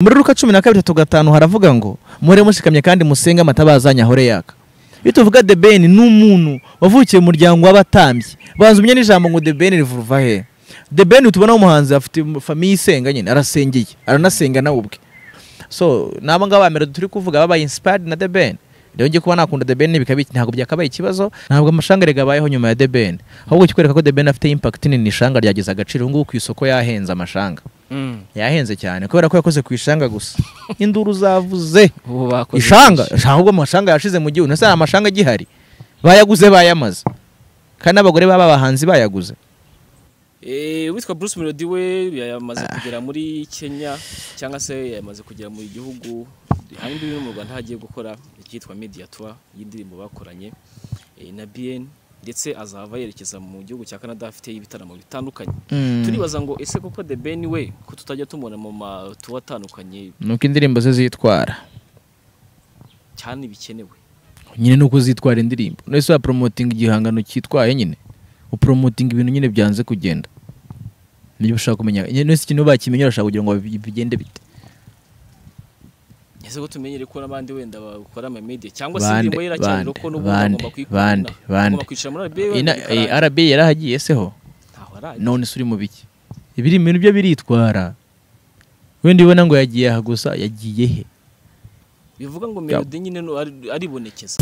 muri ruka cumi na kabiri tatu gatanu haravuga ngo muhore mushikamye kandi musenge amatabaza ahore yaka iyo tuvuga debeni ni umuntu wavukiye mu muryango w'abatambyi banza umenye n'ijambo ngo debeni rivuva he debeni tubona umuhanzi afite famiye isenga nyine arasengeye aranasenga nawe ubwe so n'aba ngaba ba mbere turi kuvuga babaye inspired na debeni rero ngiye kuba nakunda debeni bikaba iki- ntabwo byakabaye ikibazo ntabwo amashanga yagabayeho nyuma ya debeni ahubwo kikwereka ko debeni afite impact nini ishanga ryagize agaciro ubu ngubu ku isoko yahenze amashanga yahenze cyane kubera ko yakoze ku ishanga gusa induru zavuze ubu bakoze ishanga ishanga ubwo amashanga yashize mu gihugu ndetse hari amashanga agihari bayaguze bayamaze kandi n'abagore baba abahanzi bayaguze Eh, uwitwa Bruce Melody we yamaze kugera muri Kenya cyangwa se yamaze kugera mu gihugu hari imbibi no mu Rwanda hagiye gukora icyitwa Media Tour y'indirimbo bakoranye eh, na BN ndetse azava yerekeza mu gihugu cya Canada afite ibitaramo bitandukanye turibaza ngo ese koko The Ben we ko tutajya tumubona mu matuwa atandukanye nuko indirimbo ze zitwara cyane bikenewe nyine nuko zitwara indirimbo nese wapromotinga igihangano cyitwaye nyine upromotinga ibintu nyine byanze kugenda nibyo ushaka kumenya nyine nese ikintu bakimenya urashaka kugira ngo bi- bigende bite ese ko tumenyere ko n'abandi wenda bakora ama media cyangwa se Bande, indirimbo ye iracyari bande, ko n'ubu bande, agomba bande, kuyikunda bande. agomba kwicara muri RBA wenda Ina- eh, bikarangira. RB yarahagiye seho ntaho arajya none se uri mu biki ibiri ibintu byo biritwara wenda ubona ngo yagiye aha gusa yagiye he bivuga ngo melody nyine no- ari- aribonekeza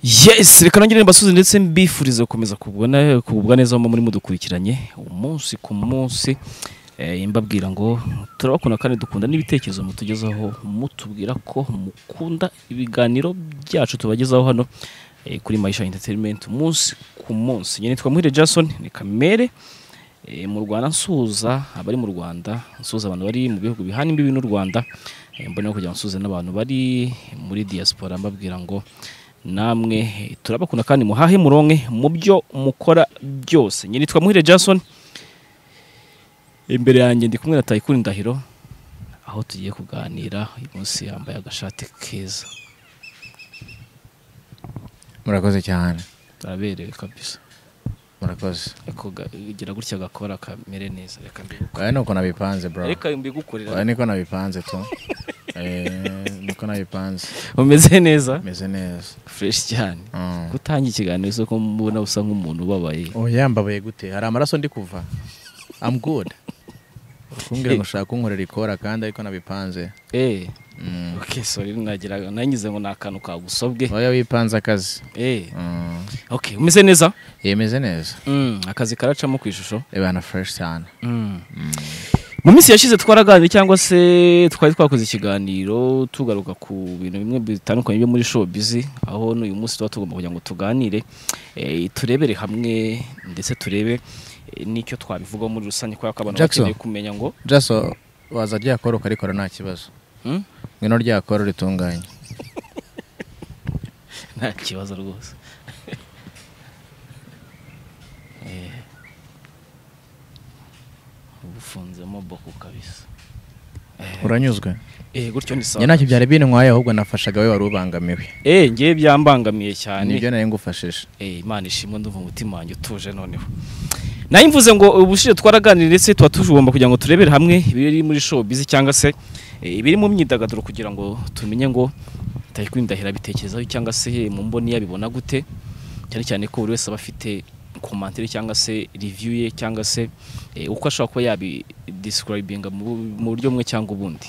yes reka nongere mbasuze ndetse mbifuriza gukomeza kubona kugubwa neza aho muri mudukurikiranye umunsi ku munsi Eh, mbabwira ngo turabakunda kandi dukunda n'ibitekerezo mutugezaho mutubwira ko mukunda ibiganiro byacu tubagezaho hano eh, kuri Maisha Entertainment umunsi ku munsi nyine nitwa Muhire Jason ni kamere Eh, mu Rwanda nsuhuza abari mu Rwanda nsuhuza abantu bari mu bihugu bihana imbibi n'u Rwanda Eh, mbona no kugira ngo nsuhuze n'abantu bari muri diaspora mbabwira ngo namwe eh, turabakunda kandi muhahe muronke mu byo mukora byose nyine nitwa Muhire Jason imbere yanjye ndi kumwe na Tayikuni Ndahiro aho tugiye kuganira uyu munsi yambaye agashati keza murakoze cyane araberewe kabisa murakoze ariko ga- gira gutya gakora kamere neza reka mbigukorere aya ni uko nabipanze bro reka mbigukorere aya niko nabipanze tu Eh, niko nabipanze umeze neza meze neza fresh cyane Mm. gutangira ikiganiro isoko mbona usa nk'umuntu ubabaye oya yambabaye gute hari amaraso ndi kuva i'm good kumbwira ngo ushaka kunkorera ikora kandi ariko nabipanze eh Mm. okay sorry nagira nangize ngo nakantu kagusobwe oya wipanze akazi eh Mm. okay umeze neza yemeze neza mm. akazi karacamo ku ishusho reba na fresh cyane mu minsi yashize twaraganiriye cyangwa se twari twakoze ikiganiro tugaruka ku bintu bimwe bitandukanye byo muri showbiz aho n'uyu munsi tuba tugomba kugira ngo tuganire eh, turebere hamwe ndetse turebe eh, n'icyo twabivugaho muri rusange kubera ko abantu Jackson. bakeneye kumenya ngo jaso waza ryakora ukarikora nta kibazo Hmm? ngwino ryakora ritunganye nta kibazo rwose Eh. Ubu ufunzemo boko kabisa uranyuzwe eh gutyo ni sawa njye ntacyo byari bini nkwaye ahubwo nafashaga we wari ubangamiwe eh ngiye byambangamiye cyane nibyo nari ngufashije Eh, imana ishimwe ndumva umutima wanjye utuje noneho nayo mvuze ngo ubushize twaraganiriye ndetse tuba tugomba kugira ngo turebere hamwe ibiri muri showbiz cyangwa se eh, ibiri mu myidagaduro kugira ngo tumenye ngo tayikwindahira bitekerezaho cyangwa se eh, mu mboni yabibona gute cyane cyane ko buri wese aba afite komantere cyangwa se review ye cyangwa se eh, uko ashobora kuba yabidescribinga mu mu buryo bumwe cyangwa ubundi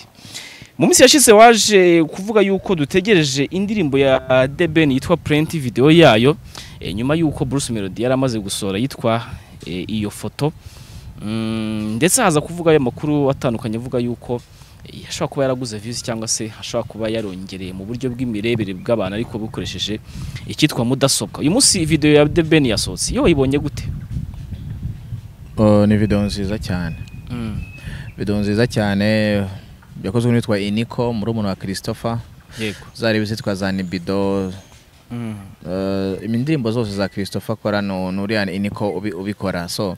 mu minsi yashize waje kuvuga yuko dutegereje indirimbo ya The Ben yitwa Plenty video yayo e, nyuma yuko Bruce Melody yari amaze gusohora yitwa e, iyo foto mm, ndetse haza kuvuga ayo makuru atandukanye avuga yuko eh, ashobora kuba yaraguze views cyangwa se ashobora kuba yarongereye mu buryo bw'imirebere bw'abantu ariko bukoresheje icyitwa mudasobwa uyu munsi video ya The Ben yasohotse iyo wayibonye gute Oh, ni video nziza cyane video nziza cyane yakozwe n'uwitwa iniko murumuna wa christopher yego zareba izitwa za nibido Eh, indirimbo zose za christopher akora nu- n'uriya iniko ubi- ubikora so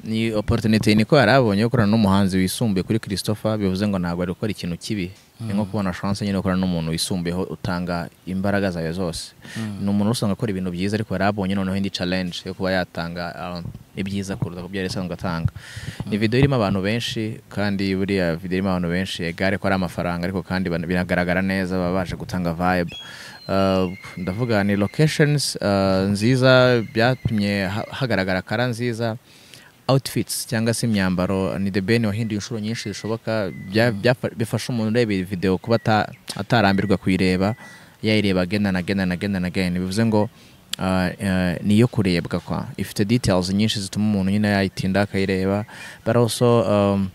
ni opportunity iniko yari abonye yo gukorana n'umuhanzi wisumbuye kuri christopher bivuze ngo ntabwo ari gukora ikintu kibi ni nko kubona chance nyine yo gukorana n'umuntu wisumbuyeho utanga imbaraga zawe zose ni umuntu usanga akora ibintu byiza ariko yari abonye noneho indi challenge yo kuba yatanga uh, ibyiza kuruta ku byo yari asanzwe atanga ni video irimo abantu benshi kandi buriya video irimo abantu benshi egare ko ari amafaranga ariko kandi bana- binagaragara neza baba baje gutanga vibe Uh, ndavuga ni locations uh, nziza byatumye ha- hagaragara kara nziza outfits cyangwa se imyambaro ni the ben wahinduye inshuro nyinshi zishoboka bya- byafa- bifasha umuntu ureba iyi video kuba ata- atarambirwa kuyireba yayireba again and again and again and again bivuze ngo uh, uh, ni iyo kurebwa kwa ifite details nyinshi zituma umuntu nyine yayitinda akayireba but also um,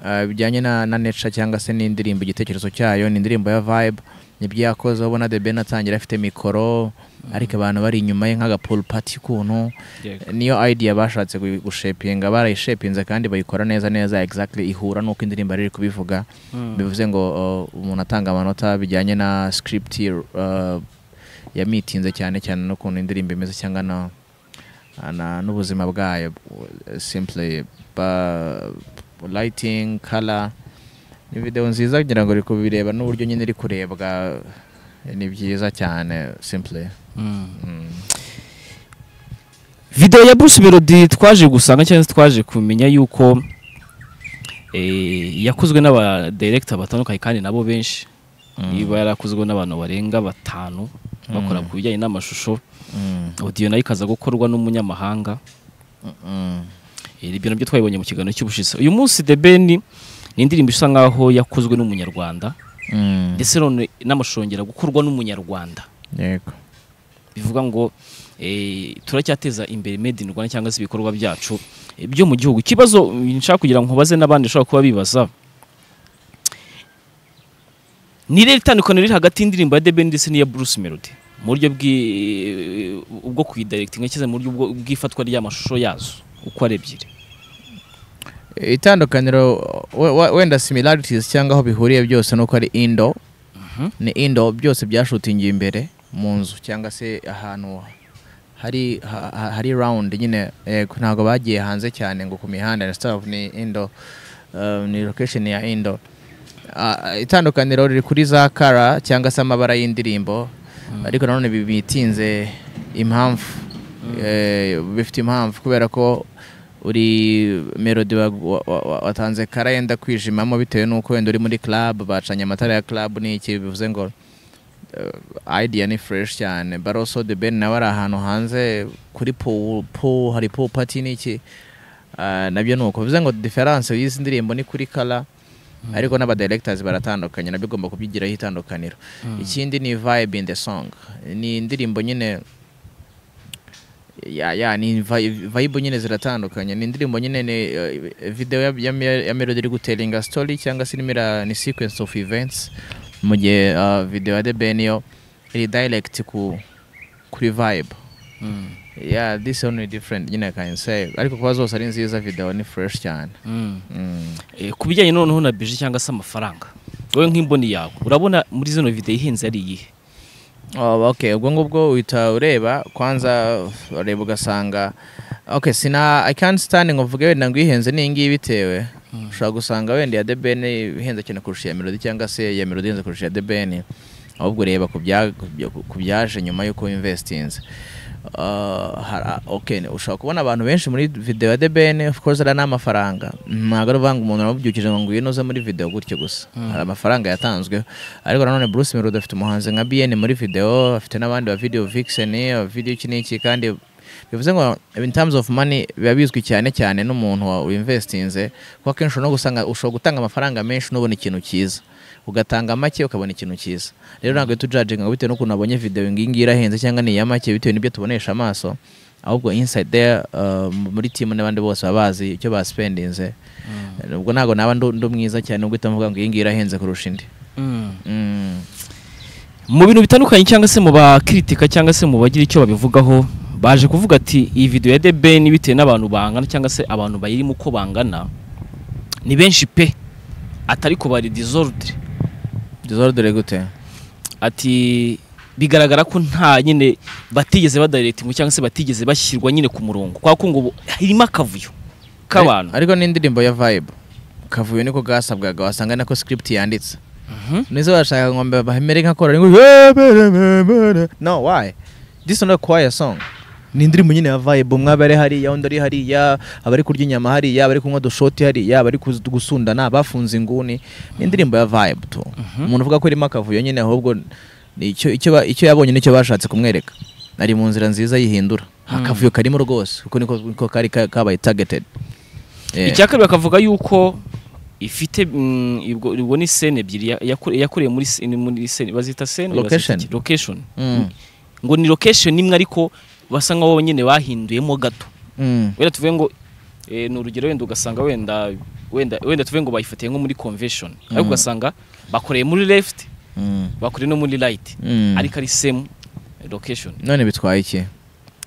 uh, bijyanye na, na nature cyangwa se n'indirimbo igitekerezo cyayo ni indirimbo ya vibe nibyo yakoze ubona the ben atangira afite mikoro ariko abantu bari inyuma ye nk'agapool party kuntu yego niyo idea bashatse gu- gushepinga barayishepinze kandi bayikora neza neza exactly ihura n'uko indirimbo yari iri kubivuga bivuze ngo uh, umuntu atanga amanota bijyanye na script uh, yamitinze cyane cyane n'ukuntu indirimbo imeze cyangwa na na- n'ubuzima bwayo uh, simply ba- lighting color ni video nziza kugira ngo iri kubireba n'uburyo nyine iri kurebwa ni byiza cyane simply mm. video ya Bruce Melody twaje gusanga cyangwa se twaje kumenya yuko eh, yakozwe n'aba director batandukanye kandi nabo benshi niba yarakozwe n'abantu barenga batanu bakora ku bijyanye n'amashusho Mm. audio nayo ikaza gukorwa n'umunyamahanga Mm. Eh, ibyo nabyo twabibonye mu kiganiro cy'ubushize uyu munsi The Ben ni indirimbo isa nkaho yakozwe n'umunyarwanda Mm. ndetse none n'amashusho yongera gukorwa n'umunyarwanda yego bivuga ngo eh, turacyateza imbere made in Rwanda cyangwa se ibikorwa byacu eh, byo mu gihugu ikibazo mm, nshaka kugira ngo nkubaze n'abandi bashobora kuba bibaza ni rero itandukaniro riri hagati y'indirimbo ya The Ben ndetse n'iya Bruce Melody mu buryo bw'i- bwo kuyidirectinga cyangwa se mu buryo bwo- bw'ifatwa ry'amashusho yazo uko ari ebyiri itandukaniro we- we- wenda similarities cyangwa aho bihuriye byose nuko ari indo ni indo byose byashutingiye imbere mu nzu cyangwa se ahantu hari ha- ha- hari round nyine yego ntabwo bagiye hanze cyane ngo ku mihanda na stuff ni indo uh, ni location ya indo Ah, itandukaniro riri kuri za kara cyangwa se amabara y'indirimbo ariko nanone bi- bitinze impamvu Eh, bifite impamvu kubera ko uri melody wa- wa- wa- watanze kara yenda kwijimamo bitewe n'uko wenda uri muri club bacanye amatara ya club n'iki bivuze ngo uh, idea ni fresh cyane but also the ben nawe ari ahantu hanze kuri pool, pool hari pool party n'iki Ah, nabyo ni uko bivuze ngo difference y'izi ndirimbo ni kuri color ariko n'aba directors baratandukanye nabyo ugomba kubyigiraho itandukaniro ikindi ni vibe in the song ni indirimbo nyine ya ya ni vi- vibe nyine ziratandukanye ni indirimbo nyine ni eh, video ya, ya, ya melody iri gutelinga story cyangwa se irimo ira- ni sequence of events mu gihe ah, video ya The Ben yo iri direct ku kuri vibe yeah this one is different nyine I can say ariko kuba zose ari nziza video ni fresh cyane mm. Eh, ku bijyanye noneho na bije cyangwa se amafaranga wowe nk'imboni yawe urabona muri zino video ihenze ari iyihe Oh, okay ubwo ngubwo uhita ureba kwanza ureba ugasanga okay sina i can't stand ngo mvuge wenda ngo ihenze ni iyi ngiyi bitewe ushobora gusanga wenda iya The Ben ihenze cyane kurusha iya melody cyangwa se iya melody ihenze kurusha iya The Ben ahubwo ureba ku bya- ku bya- ku byaje nyuma y'uko investinze Uh, hara- okay ushobora kubona abantu benshi muri video ya The Ben of course ari n'amafaranga ntabwo ari ukuvuga ngo umuntu aramubyukije ngo ngwino uze muri video gutyo gusa hari amafaranga yatanzwe ariko nanone Bruce Melody afite umuhanzi nka BN muri video afite n'abandi ba video Vixen ba video iki n'iki kandi bivuze ngo in terms of money biba bizwi cyane cyane n'umuntu wa- winvestinze kuko akenshi no gusanga ushobora gutanga amafaranga menshi n'ubona ikintu cyiza ugatanga make ukabona ikintu cyiza rero ntabwo tujajinga bitewe n'ukuntu abonye video ngiyi ngiyi irahenze cyangwa ni iya make bitewe n'ibyo tubonesha amaso ahubwo inside there uh, muri timu n'abandi bose baba bazi icyo baspendinze ubwo ntabwo naba ndu ndu mwiza cyane ubwo itamuvuga ngo iyi ngiyi irahenze kurusha indi Mm. mu bintu bitandukanye cyangwa se mu bakritika cyangwa se mu bagira icyo babivugaho baje kuvuga ati iyi video ya The Ben bitewe n'abantu bangana cyangwa se abantu bayirimo uko bangana ni benshi pe atari ko bari disorder Disordre gute ati bigaragara ko nta nyine batigeze badirectinga cyangwa se batigeze bashyirwa nyine ku murongo kwa ko ngo ubu irimo akavuyo k'abantu ariko n'indirimbo ya vibe kavuyo niko gasabwaga wasanga nako script yanditse Mhm. nizo barashaka ngo mbe bahemere nka korari ngo no why this is not a choir song ni indirimbo nyine ya vibe mwaba ari hariya undi ari hariya abari kurya inyama hariya abari kunywa dushoti hariya abari kuz- gusundana bafunze inguni ni indirimbo ya vibe tu umuntu uvuga ko irimo akavuyo nyine ahubwo ni icyo icyo ba- icyo yabonye nicyo bashatse kumwereka ari mu nzira nziza yihindura akavuyo karimo rwose kuko niko niko kari ka- kabaye targeted Yeah. icya kabiri bakavuga yuko ifite mm, ibwo- ubwo ni sene ebyiri ya- yakore- yakoreye muri sene muri sene bazita sene bazita Location. iki? location Mm. ngo ni location imwe ariko basa nkaho nyine bahinduyemo gato Mm. wenda tuvuge ngo eh, ni urugero wenda ugasanga wenda wenda wenda tuvuge ngo bayifatiye nko muri convention ariko Mm. ugasanga bakoreye muri left Mm. bakoreye no muri right Mm. ariko ari same location none bitwaye iki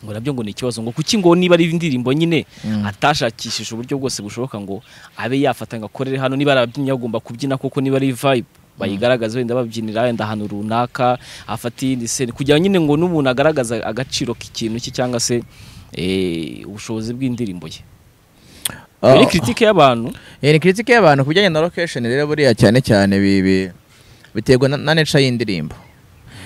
ngo nabyo ngo ni ikibazo ngo kuki ngo niba ari indirimbo nyine Mm. atashakishije uburyo bwose bushoboka ngo abe yafata ngo akorere hano niba ari ababyinnyi agomba kubyina koko niba ari vibe bayigaragaza wenda babyinira wenda ahantu runaka afate iyindi sene kugira nyine ngo n'umuntu agaragaza agaciro k'ikintu cye cyangwa se eh, ubushobozi bw'indirimbo ye Oh. iyo ni kiritike y'abantu Iyi ni kiritike y'abantu ku bijyanye na location rero buriya cyane cyane bi- bi- biterwa na- na nature y'indirimbo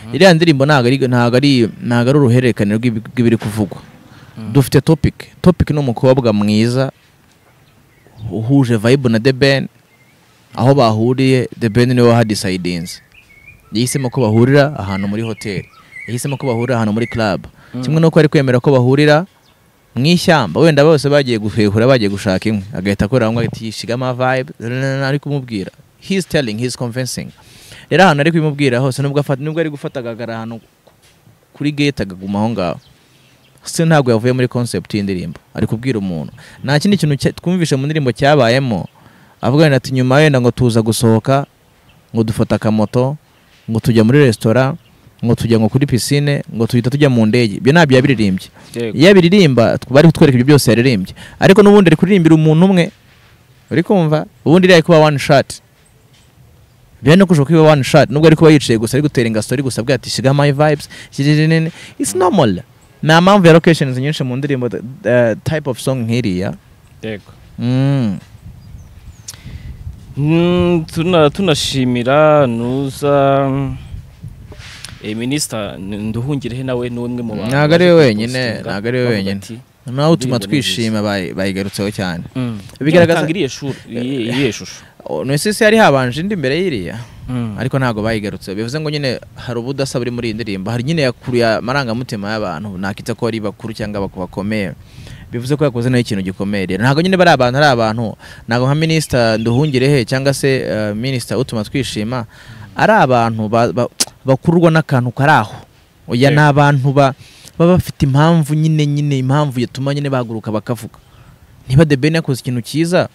iriya ndirimbo ntabwo ari ntabwo ari ntabwo ari uruhererekane rw'ibi- rw'ibiri kuvugwa dufite topic topic ni umukobwa mwiza uhuje vibe na The Ben aho bahuriye The Ben niwe wahadisayidinze yahisemo ko bahurira ahantu muri hoteli yahisemo ko bahurira ahantu muri club kimwe n'uko ari kwemera ko bahurira mu ishyamba wenda bose bagiye guhehura bagiye gushaka inkwi agahita akorera ngo ati shigama vibe ari kumubwira he's telling he's convincing rero ahantu ari kubimubwira hose nubwo afata nubwo ari gufata agagara ahantu kuri gate akaguma aho ngaho se ntabwo yavuye muri concept y'indirimbo ari kubwira umuntu nta kindi kintu cya- twumvishe mu ndirimbo cyabayemo avuga wenda ati nyuma wenda ngo tuza gusohoka ngo dufata akamoto ngo tujya muri resitora ngo tujya ngo kuri pisine ngo tuhita tujya mu ndege ibyo ntabyo yabiririmbye yego iyo abiririmba tw- bari kutwereka ibyo byose yaririmbye ariko n'ubundi ari kuririmbira umuntu umwe uri kumva ubundi iriya ari kuba one shot biriya no kushobora kuba one shot nubwo ari kuba yicaye gusa ari gutera ingasori gusa abwira ati shiga my vibes shiririnin it's normal nta mpamvu ya locations nyinshi mu ndirimbo th- th- type of song nk'iriya yego Mm. Mm, tuna- tunashimira nuza mm, eh, minisita N- nduhungirehe nawe ni umwe mu bantu Ntabwo ari baje we kuri wenyine, postinga, ntabwo ari we bavuga wenyine. ati, nawe utuma Indirimbo ni twishima bayi- bayigarutseho cyane "Mm, Bigaragaza- tanga iriya shuri- iyi- iriya shusho O, no isi yari habanje indi mbere y'iriya ariko ntabwo bayigarutse bivuze ngo nyine hari ubudasa buri muri iyi ndirimbo hari nyine yakuruye amarangamutima y'abantu nakita ko ari bakuru cyangwa bak- bakomeye bivuze ko yakoze nayo ikintu gikomeye rero ntabwo nyine bari abantu ari abantu ntabwo nka minisita nduhungirehe cyangwa se eh, minisita utuma twishima ari abantu ba- ba- bakururwa n'akantu kari aho oya ni abantu ba- baba bafite impamvu nyine nyine impamvu yatuma nyine bahaguruka bakavuga niba The Ben yakoze ikintu cyiza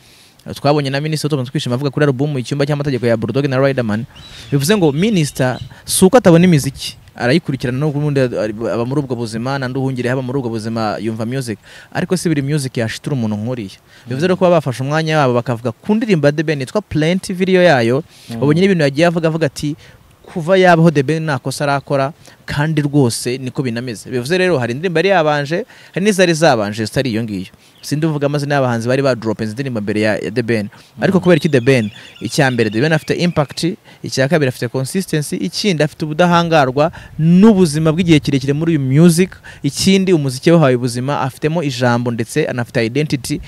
twabonye na minisita utuma twishima avuga kuri alubumu icyumba cy'amategeko ya Bulldog na Riderman bivuze ngo minisita si uko atabona imiziki arayikurikirana n'ubwo ubundi ari- aba muri ubwo buzima na nduhungire aba muri ubwo buzima yumva music ariko si buri music yashitura umuntu nk'uriya bivuze rero ko baba bafashe umwanya wabo bakavuga ku ndirimbo ya The Ben yitwa Plenty video yayo babonye n'ibintu yagiye avuga avuga ati kuva yabaho The Ben nta kosa arakora kandi rwose niko binameze bivuze rero hari indirimbo yari yabanje hari n'izari zabanje zitari iyo ngiyo sindi mvuga amazina y'abahanzi bari badropinze indirimbo mbere ya, ya The Ben ariko kubera iki The Ben icya mbere The Ben afite impact icya kabiri afite consistency ikindi afite ubudahangarwa n'ubuzima bw'igihe kirekire muri uyu music ikindi umuziki we wahawe ubuzima afitemo ijambo ndetse anafite identity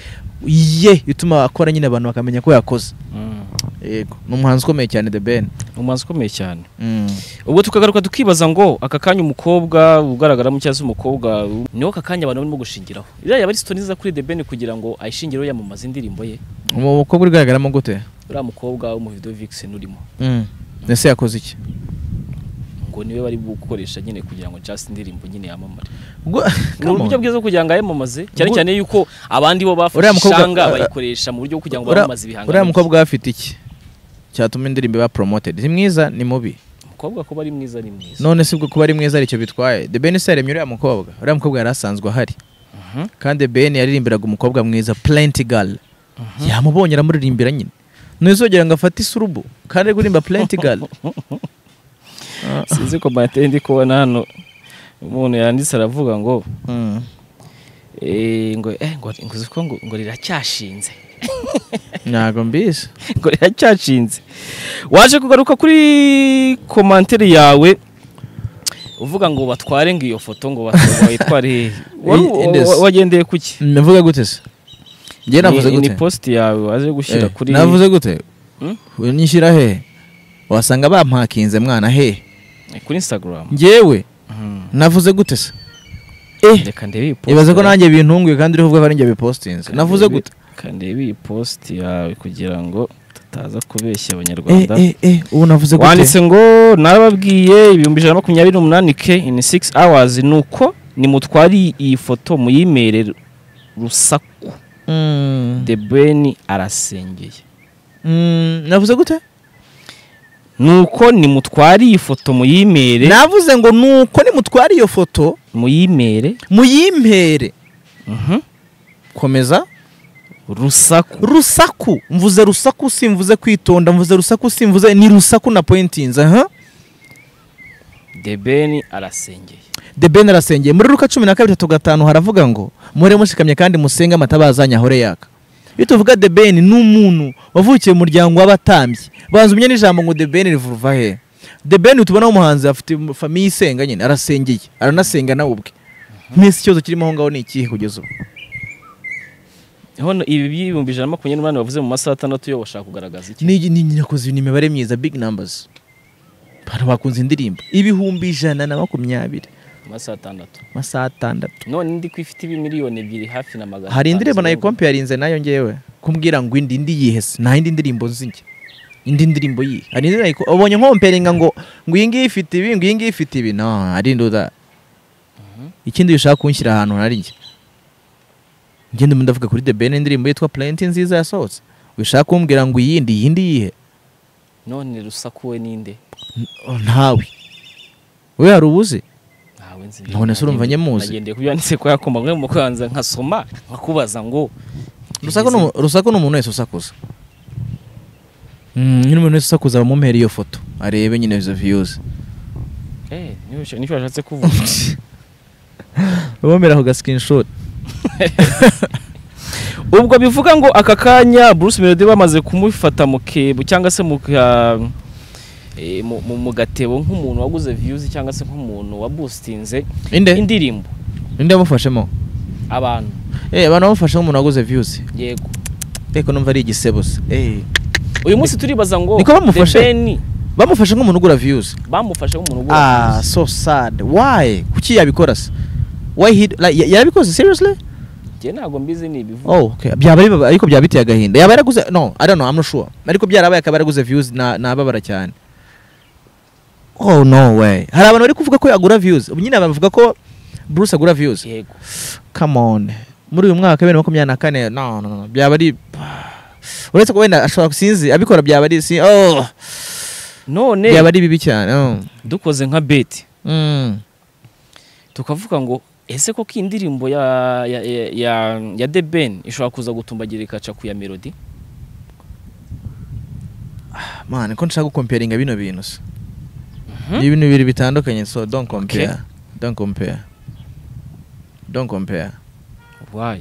ye ituma akora nyine abantu bakamenya ko yakoze Mm. yego ni umuhanzi ukomeye cyane The Ben Ni umuhanzi ukomeye cyane mm. ubwo tukagaruka tukibaza ngo aka kanya umukobwa ugaragaramo cyangwa se umukobwa niho aka kanya abantu barimo gushingiraho iriya yaba ari sito nziza kuri The Ben kugira ngo ayishingireho yamamaze indirimbo ye umukobwa ugaragaramo gute uriya mukobwa wo mu video Vixen urimo ese yakoze iki ngo niwe bari gukoresha nyine kugira ngo just indirimbo nyine yamamare Ubwo- ni uburyo bwiza bwo kugira ngo ayamamaze cyane Ubwo- cyane yuko abandi bo bafashe Uriya mukobwa- ishanga uh, uh, bayikoresha mu buryo bwo kugira ngo Uriya- bamamaze ibihangano uriya mukobwa we afite iki cyatuma indirimbo iba promoted ni mwiza ni mubi bye. umukobwa kuba ari mwiza ni mwiza none si ubwo kuba ari mwiza aricyo bitwaye the ben se yaremye uriya mukobwa uriya mukobwa yari asanzwe ahari Mhm. kandi the ben yaririmbiraga umukobwa mwiza plenty girl yamubonye aramuririmbira nyine ntuzogera ngo afate isurubu kandi ari kuririmba plenty girl sinzi ko materi ndi kubona hano umuntu yanditse aravuga ngo Mm. eh, ngo eh, ngo ngo uzi ko ngo- ngo riracyashinze ntago mbise ngo riracyashinze waje kugaruka kuri komantere yawe uvuga ngo batware ngo iyo foto ngo bat- bayitware hehe Wari- wa- Indes. wa- wagendeye ku ki mvuga gute se njye navuze Ni- gute ni post yawe waje gushyira Eh, kuri navuze gute Hmm? unyishyira hehe wasanga bampakinze mwana hehe kuri Instagram njyewe navuze gute se reka ndebe iyi post ibaze ko yawe. nanjye bintunguye kandi uriho ari njye bipostinze Reka navuze ndebe- gute reka ndebe iyi post yawe kugira ngo tutaza kubeshya eh abanyarwanda eh eh ubu navuze gute wanditse ngo nababwiye ibihumbi ijana na makumyabiri n'umunani ke in six hours ni uko nimutware iyi foto muyimere rusaku Mm. the ben arasengeye Mm, navuze gute nuko nimutware iyi foto muyimere navuze ngo nuko nimutwara iyo foto muyimere muyimpere mhm, komeza rusaku rusaku mvuze rusaku simvuze kwitonda mvuze rusaku simvuze ni rusaku na pointinze aha the ben arasengeye the ben arasengeye muri ruka cumi na kabiri tatu gatanu haravuga ngo muhore mushikamye kandi musenge amatabazanya ahore yaka iyo tuvuga the ben ni umuntu wavukiye mu muryango w'abatambyi banza umenye n'ijambo ngo the ben rivuva he the ben tubona umuhanzi afite famiye isenga nyine arasengeye aranasenga nawe ubwe mwese ikibazo kirimo aho ngaho ni ikihe kugeza ubu hano ibi by'ibihumbi ijana na makumyabiri n'umunani bavuze mu masaha atandatu yo bashaka kugaragaza iki ni ni- ni- nakoze ni imibare myiza big numbers abantu bakunze indirimbo ibihumbi ijana na makumyabiri mu masaha atandatu amasaha atandatu none ndi ko ifite ibimiliyoni ebyiri hafi na magana hari indirimbo atanu zirindwi. nayikomparinze nayo ngewe kumbwira ngo indi indi yihe se nta yindi ndirimbo nzinjye indi ndirimbo yihe hari indi nayiko ubonye nkomperinga ngo ngo iyi ngiyi ifite ibi ngo iyi ngiyi ifite ibi no hari indi uda ikindi bishaka kunshyira ahantu nari njye ngende mu ndavuga kuri the ben indirimbo yitwa plenty nziza yasohotse wishaka kumbwira ngo iyindi iyindi yihe none rusaku we ninde N- ntawe we hari ubuze ntawe nzi None se urumva nyemuzi? nagendeye ku byo wanditse kuri ako mbaga mu kubanza nkasoma nkakubaza ngo rusaku ni umu- rusaku ni umuntu wese usakuza Mm, nyine umuntu wese usakuza bamumpera iyo foto arebe nyine izo viyuzi eh nicyo nicyo washatse kuvuga bamumera ako gasikinshoti ubwo bivuga ngo aka kanya Bruce Melody bamaze kumufata mu kebo cyangwa se mu ka- eh, mu- mu- mu gatebo nk'umuntu waguze views cyangwa se nk'umuntu waboostinze inde indirimbo inde yamufashemo abantu eh abantu bamufashe nk'umuntu waguze viyuzi yego ariko numva ari igisebo se eh uyu munsi turibaza ngo Niko bamufashe? The Ben bamufashe nk'umuntu ugura viyuzi bamufashe nk'umuntu ugura ah views. so sad why kuki yabikora se why he like, ya- yarabikoze seriously Njye ntabwo mbizi ni ibivuga oh okay byaba ari ariko byaba biteye agahinda yaba yaraguze no i don't know i'm not sure ariko byarabaye akaba yaraguze views na nababara cyane oh no way hari abantu bari kuvuga ko yagura views ubu nyine bavuga ko Bruce agura views yego come on muri uyu mwaka wa bibiri na makumyabiri na kane no no no byaba ari uretse ko wenda ashobora sinzi abikora byaba ari si oh none byaba ari bibi cyane oh. dukoze nka beti mm. tukavuga ngo ese koko iyi ndirimbo ya ya ya- ya, ya The Ben ishobora kuza gutumbagira ikaca ku ya Melody man ko nshaka gukomparinga bino bintu se ni ibintu bibiri bitandukanye so don't compare Okay. don't compare don't compare why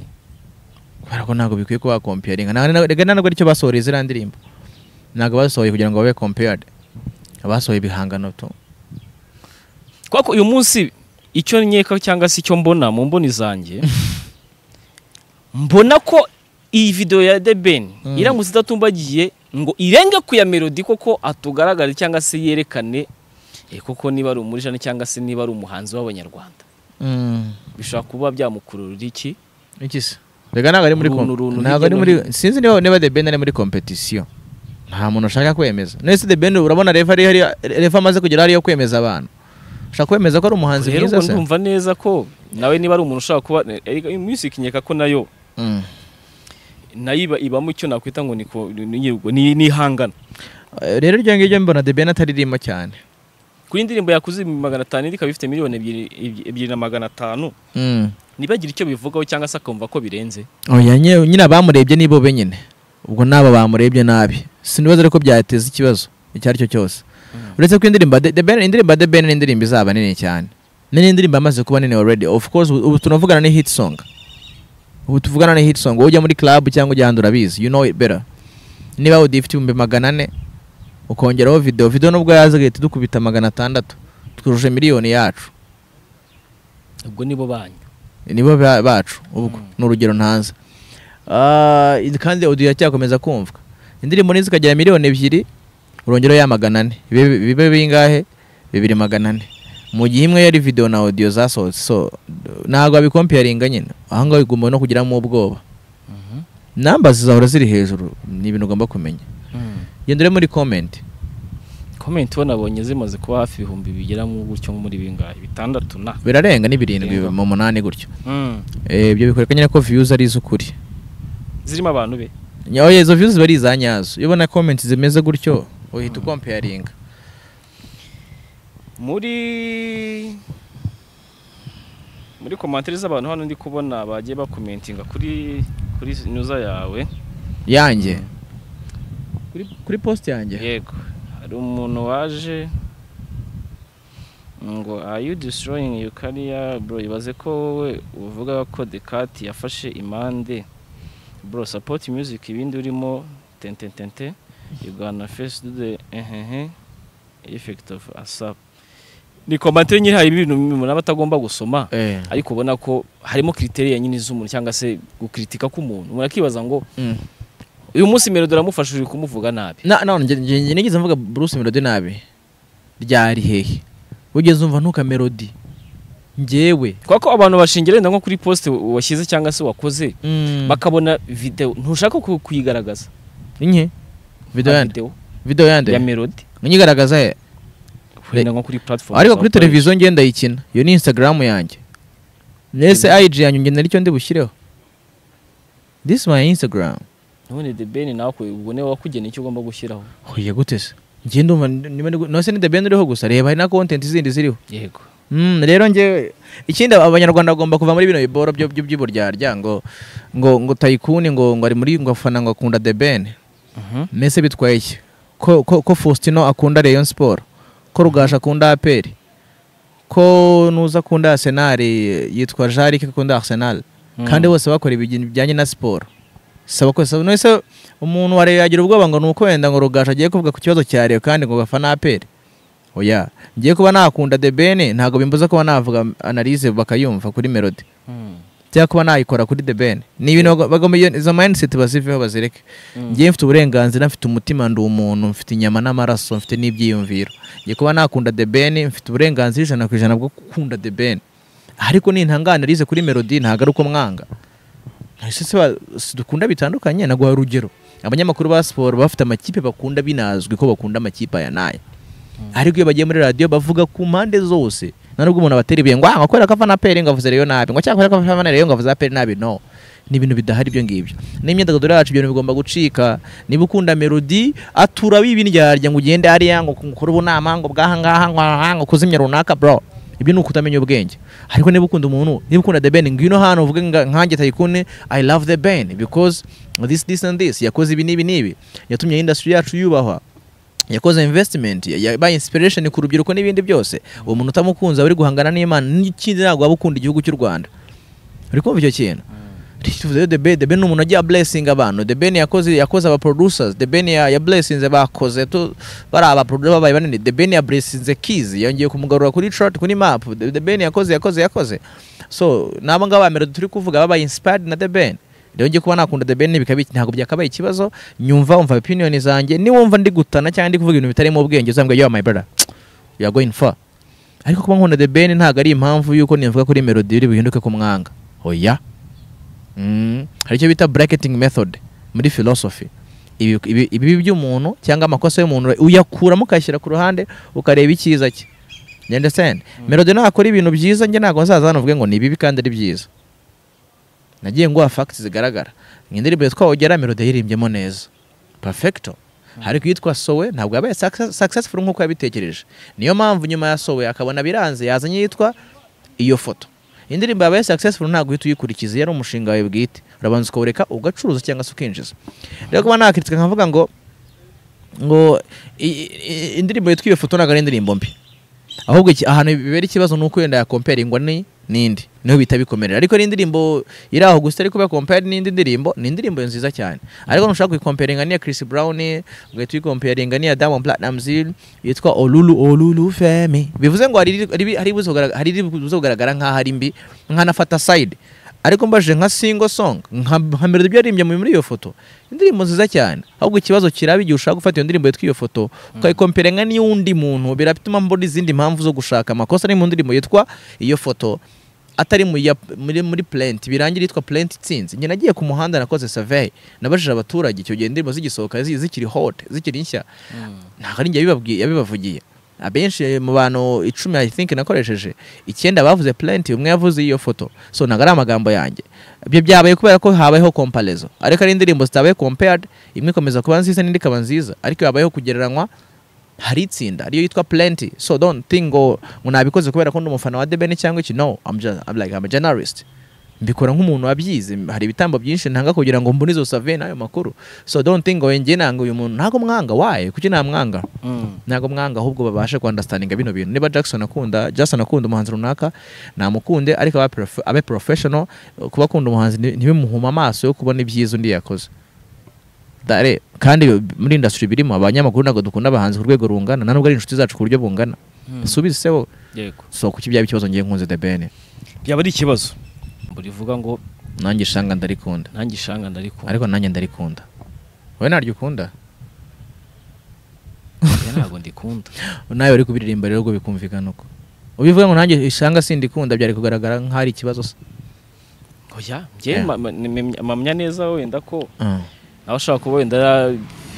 kubera ko ntabwo bikwiye kuba comparinga reka ntabwo aricyo basohoreye ziriya ndirimbo ntabwo basohoye kugira ngo babe compared abasohoye ibihangano tu kuko uyu munsi icyo nkeka cyangwa se icyo mbona mu mboni zanjye mbona ko iyi video ya The Ben Mm. iramutse idatumbagiye ngo irenge ku ya melody koko atugaragare cyangwa se yerekane eh, koko niba ari umurishani cyangwa se niba ari umuhanzi w'abanyarwanda Mm. bishobora kuba byamukururira iki iki se reka ntabwo ari muri Uruntu, uruntu, ntabwo ari hirya no muri sinzi niba niba the ben ari muri competition nta muntu ushaka kwemeza none se the ben urabona refa ari hari refa amaze kugera hariyo kwemeza abantu ushaka kwemeza ko ari umuhanzi rero mwiza ubwo se ndumva neza ko nawe niba ari umuntu ushaka kuba erega music nkeka ko nayo Mm. nayo iba ibamo icyo nakwita ngo ni ko- ni- ni- ni- nihangana Eh, rero iryo ngiryo mbona The Ben ataririmo cyane kuri indirimbo yakuze magana atanu indi ikaba ifite miliyoni ebyiri ebyiri- ebyiri na magana atanu Mm. ntibagire icyo bivugaho cyangwa se akumva ko birenze oya nye- nyine abamurebye nibo benyine ubwo n'aba bamurebye nabi sinibaza ariko byateza ikibazo icyo ari cyo cyose uretse ko indirimbo ya The- The Ben indirimbo ya The Ben ni indirimbo izaba nini cyane ni n'indirimbo amaze kuba nini already of course ubu ubu tunavugana ni hit song ubu tuvugana ni hit song wowe ujya muri club cyangwa ujya ahandi urabizi you know it better niba udifite ibihumbi magana ane ukongeraho video video nubwo yaza agahita dukubita magana atandatu twujuje miliyoni yacu ubwo nibo banyu nibo ba- bacu ubwo ni urugero ntanze Ah, i- kandi audio iracyakomeza kumvwa indirimbo nizo zikagera miliyoni ebyiri urongeraho ya magana ane Bibe- bibe bingahe bibiri magana ane mu gihe imwe yari video na audio zasohotse so d- ntabwo abikompiyaringa nyine ahangaho bigomba no kugiramo ubwoba namba zizahora ziri hejuru ni ibintu ugomba kumenya genda ure muri comment komenti ubona abonye zimaze kuba hafi ibihumbi bigera mu gutyo nko muri bingahe bitandatu na birarenga ni birindwi Birenga. mu munani gutyo Eh, ibyo bikwereka nyine ko views ari iz'ukuri zirimo abantu be Nyawe izo views bari iza nyazo. Iyo ubona comments zimeze gutyo uhita ukomparinga. muri muri komantere z'abantu hano ndi kubona bagiye bakomentinga kuri kuri nyuza yawe Yanjye. Kuri kuri post yanjye. yego hari umuntu waje ngo are you destroying your career bro ibaze ko wowe uvuga ko the cat yafashe impande bro support music ibindi urimo tententente you gonna face do the ehehe effect of asap ni komantere nyiri hari ibintu umuntu aba atagomba gusoma Eh. ariko ubona ko harimo kriteriya nyine z'umuntu cyangwa se gukritika k'umuntu umuntu akibaza ngo Mm. uyu munsi melody aramufasha uri kumuvuga nabi Na na nge nge nge nigeze mvuga Bruce Melody nabi. Ryari hehe? Wigeze umva ntuka Melody. Njyewe. kubera ko abantu bashingira wenda nko kuri poste washyize cyangwa se wakoze Mm. bakabona video ntushaka ku- kuyigaragaza Inye. Video Ah, yande. Video ya yande. melody Unyigaragaza he. wenda nko kuri platform Ariko za kuri Apple. televiziyo ngenda yikina. Iyo ni Instagram yanjye. Nese IG yanjye ngenda nicyo ndi bushyireho. This is my Instagram. none the ben nawe kwe- ubwo niwe wakugena icyo ugomba gushyiraho Oya gute se? Njye ndumva niba ndi gu- no se ni The Ben uriho gusa reba hari na content zindi ziriho. yego Mm, rero njye ikindi aba- abanyarwanda bagomba kuva muri bino biboro byo byo by'uburyarya ngo ngo ngo Tycoon ngo ngo ari muri ngo afana ngo akunda The Ben. Mese bitwaye iki? Ko ko, ko Faustino akunda Rayon Sport. Ko Rugasha akunda APR. Ko nuza akunda Arsenal eh, yitwa Jaric akunda Arsenal. Kandi bose bakora ibintu bijyanye na siporo. Saba ko saba nese umuntu wari yagira ubwoba ngo nuko wenda ngo Rugasha agiye kuvuga ku kibazo cya Rayon kandi ngo gafana APR. Oya, ngiye kuba nakunda The Ben ntabwo bimbuza kuba navuga analyse bakayumva kuri Melody cyangwa kuba nayikora kuri The Ben. Ni ibintu bago- bagomba iyo- izo mindset baziveho bazireke. Njye mfite uburenganzira, mfite umutima ndi umuntu, mfite inyama n'amaraso, mfite n'ibyiyumviro. Ngiye kuba nakunda The Ben, mfite uburenganzira ijana ku ijana bwo gukunda The Ben. Ariko nintangana rize kuri Melody ntabwo ari uko mwanga. Ese se ba- si dukunda bitandukanye naguha urugero. Abanyamakuru ba siporo bafite amakipe bakunda binazwi ko bakunda amakipe aya n'aya. Ariko iyo bagiye muri radiyo bavuga ku mpande zose. Nta nubwo umuntu abatera ibihe ngo ah nkakora kafana peri ngo avuze rero nabi ngo cyangwa akora kafana rero ngo avuze peri nabi no. Ni ibintu bidahari ibyo ngibyo. N'imyidagaduro yacu ibyo bintu bigomba gucika. Niba ukunda melody atura bibindyarya ngo ugende hariya ngo ukore ubunama ngo bwaha ngaha ngo aha ngo kuzimya runaka bro. Ibyo ni ukutamenya ubwenge. Ariko niba ukunda umuntu, niba ukunda The Ben, ngwino hano uvuge nga- nkanjye Tycoon, I love The Ben because this this and this yakoze ibi n'ibi n'ibi. Yatumye industry yacu yubahwa yakoze investment yabaye inspiration ku rubyiruko n'ibindi byose uwo muntu utamukunze aba ari guhangana n'imana n'ikindi ntabwo waba ukunda igihugu cy'u rwanda uri kumva icyo kintu tuvuzeyo the ben the ben ni umuntu agiye blessing abantu the ben yakoze yakoze aba producers the ben ya, ya blessinze bakoze tu bari aba producer babaye banini the ben ya blessinze kids yongeye kumugarura kuri chart kuri map the, the ben yakoze yakoze yakoze so nabo ngabo bamera turi kuvuga babaye inspired na the ben rero ngiye kuba nakunda the ben bikaba ntabwo byakabaye ikibazo nyumva umva opinion zanjye niwumva ndi gutana cyangwa ndi kuvuga ibintu bitarimo ubwenge uzambwira yo my brother you are going far ariko kuba nkunda the ben ntabwo ari impamvu yuko nivuga kuri melody iri buhinduke ku mwanga oya Mm. hari icyo bita bracketing method muri philosophy Ibi- ibi- ibibi by'umuntu cyangwa amakosa y'umuntu uyakuramo ukayashyira ku ruhande ukareba icyiza cye you understand melody nakora ibintu byiza njye ntabwo nzaza hano uvuge ngo ni bibi kandi ari byiza nagiye nguha facts zigaragara nk'indirimbo yitwa ogera melody yiririmbyemo neza perfecto ariko iyitwa sowe ntabwo yabaye success- successful nk'uko yabitekereje niyo mpamvu nyuma ya sowe akabona biranze yazanye iyitwa iyo foto indirimbo yabaye successful ntabwo uhita uyikurikiza iyo ari umushinga wawe bwite urabanza ukawureka ugacuruza cyangwa se ukinjiza rero kuba nakitse nkavuga ngo ngo i- i- indirimbo yitwa iyo foto ntabwo ari indirimbo mbi ahubwo iki- ahantu bibera ikibazo ni uko wenda yakomperingwa ni n'indi niho bita bikomerera ariko ari indirimbo iri aho gusa ariko bakompera n'indi ndirimbo ni indirimbo nziza cyane ariko ntushaka kuyikomperinga n'iya Chris Brown ugahita uyikomperinga n'iya Diamond Platnumz yitwa Olulu Olulu Femi bivuze ngo hari iri- hari iri- hari ibuze kugaragara- hari ibuze kugaragara nk'aho ari mbi nkanafata side ariko mbajije nka single song nka nka melody ibyo yaririmbye muri iyo foto indirimbo nziza cyane ahubwo ikibazo kiraba igihe ushaka gufata iyo ndirimbo yitwa iyo foto ukayikompera nka n'iy'undi muntu biratuma mbona izindi mpamvu zo gushaka amakosa ari mu ndirimbo yitwa iyo foto atari mu ya- muri, muri plant birangira yitwa plant itsinze njye nagiye ku muhanda nakoze survey nabajije abaturage icyo gihe indirimbo zigisohoka zi- zikiri hot zikiri nshya ntabwo ari njye yabibabwiye- yabibavugiye abenshi mu bantu icumi i think nakoresheje icyenda bavuze plant umwe yavuze iyo foto so ntabwo ari amagambo yanjye ibyo byabaye kubera ko habayeho comparaison ariko ari indirimbo zitabaye compared imwe ikomeza kuba nziza n'indi ikaba nziza ariko habayeho kugereranywa hari itsinda ariyo yitwa plenty so don't think ngo ngo nabikoze kubera ko ndi umufana wa debeni cyangwa iki no I'm just, I'm like, I'm a journalist mbikora nk'umuntu wabyize hari ibitambo byinshi ntanga kugira ngo mbone izo save n'ayo makuru so don't think ngo njye nanga uyu muntu ntabwo mwanga waye kuki namwanga ntabwo mwanga ahubwo babashe kuandastandinga bino bintu niba jackson akunda jackson akunda umuhanzi runaka namukunde ariko abe prof- abe professional kuba akunda umuhanzi nti- ntibimuhuma amaso yo kubona ibyiza undi yakoze dare kandi muri industry birimo abanyamakuru ntabwo dukunda abahanzi ku rwego rungana na nubwo ari inshuti zacu ku buryo bungana subize se wowe yego so kuki byaba ikibazo ngiye nkunze the ben byaba ari ikibazo burivuga ngo nanjye ishanga ndarikunda nanjye ishanga ndarikunda ariko nanjye ndarikunda wowe naryo ukunda oya ntabwo ndikunda nawe uri kubiririmba rero ubwo bikumvikana uko ubivuga ngo nanjye ishanga sindikunda byari kugaragara nk'ahari ikibazo se oya njye Yeah. ma- ma- nemye- mpamya neza wenda ko Ah. nawe ashobora kuba wenda yara-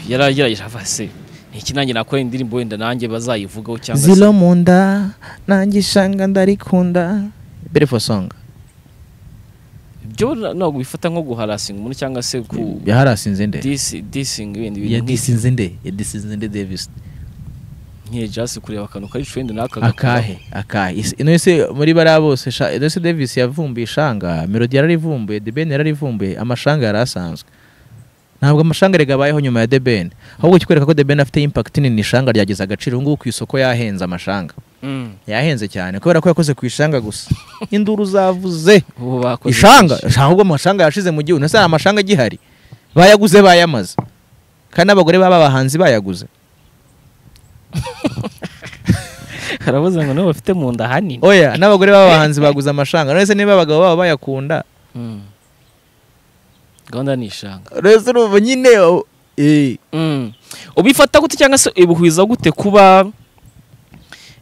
yaragerageje ava se iki nanjye nakora indirimbo wenda nanjye bazayivugaho cyangwa se zilo mu nda nanjye ishanga ndarikunda beautiful song byo na- ntabwo bifata nko guharasinga umuntu cyangwa se ku yaharasinze nde disi- dising ibindi ya bintu nk'ibyo. disinze nde ya disinze nde davis nk'iyo jasi kureba akantu kari trend n'aka akahe akahe Is- ino se muri bariya bose sha- ino se davis yavumbuye ishanga melody yararivumbuye the ben yararivumbuye amashanga yari asanzwe ntabwo amashanga erega abayeho nyuma ya the ben ahubwo kikwereka ko the ben afite impact nini ishanga ryagize agaciro ubu ngubu ku isoko yahenze amashanga Mm. yahenze cyane kubera ko yakoze ku ishanga gusa induru zavuze ubu bakoze ishanga ishanga ahubwo amashanga yashize mu gihugu nasa amashanga agihari bayaguze bayamaze kandi abagore baba abahanzi bayaguze byinshi. aravuze ngo nibo bafite mu nda hanini oya n'abagore baba abahanzi baguze amashanga none se niba abagabo baba bayakunda Mm. gahunda ni ishanga rero urumva nyine oh, eh, Mm. ubifata gute cyangwa se ubihuza gute kuba